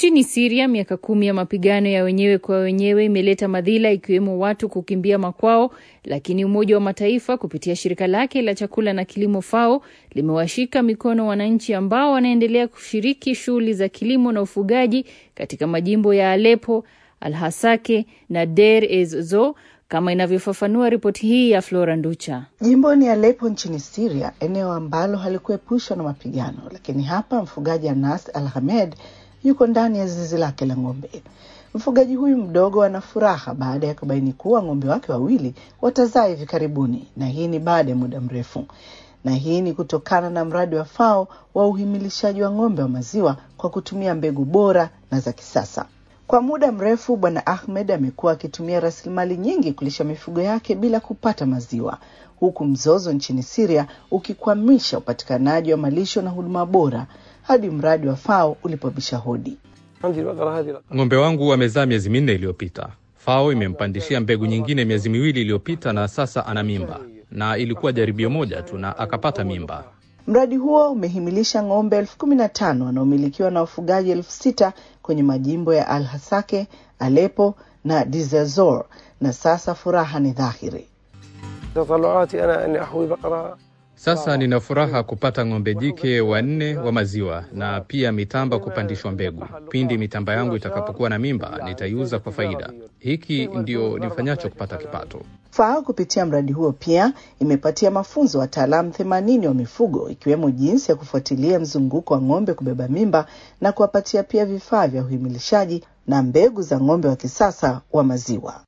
Nchini Siria, miaka kumi ya mapigano ya wenyewe kwa wenyewe imeleta madhila ikiwemo watu kukimbia makwao, lakini Umoja wa Mataifa kupitia shirika lake la chakula na kilimo FAO limewashika mikono wananchi ambao wanaendelea kushiriki shughuli za kilimo na ufugaji katika majimbo ya Aleppo, Alhasake na Deir ez-Zor kama inavyofafanua ripoti hii ya Flora Nducha. Jimboni Aleppo nchini Syria, eneo ambalo halikuepushwa na mapigano, lakini hapa mfugaji Anas Al Hamed yuko ndani ya zizi lake la ng'ombe. Mfugaji huyu mdogo ana furaha baada ya kubaini kuwa ng'ombe wake wawili watazaa hivi karibuni, na hii ni baada ya muda mrefu, na hii ni kutokana na mradi wa FAO wa uhimilishaji wa ng'ombe wa maziwa kwa kutumia mbegu bora na za kisasa. Kwa muda mrefu Bwana Ahmed amekuwa akitumia rasilimali nyingi kulisha mifugo yake bila kupata maziwa, huku mzozo nchini Syria ukikwamisha upatikanaji wa malisho na huduma bora hadi mradi wa FAO ulipobisha hodi. Ng'ombe wangu amezaa miezi minne iliyopita. FAO imempandishia mbegu nyingine miezi miwili iliyopita, na sasa ana mimba, na ilikuwa jaribio moja tu na akapata mimba. Mradi huo umehimilisha ng'ombe elfu kumi na tano wanaomilikiwa na wafugaji elfu sita kwenye majimbo ya Al Hasake, Alepo na Dizazor, na sasa furaha ni dhahiri. Sasa nina furaha kupata ng'ombe jike wanne wa maziwa na pia mitamba kupandishwa mbegu. Pindi mitamba yangu itakapokuwa na mimba, nitaiuza kwa faida. Hiki ndio nifanyacho kupata kipato. FAO kupitia mradi huo pia imepatia mafunzo wataalamu themanini wa mifugo ikiwemo jinsi ya kufuatilia mzunguko wa ng'ombe kubeba mimba na kuwapatia pia vifaa vya uhimilishaji na mbegu za ng'ombe wa kisasa wa maziwa.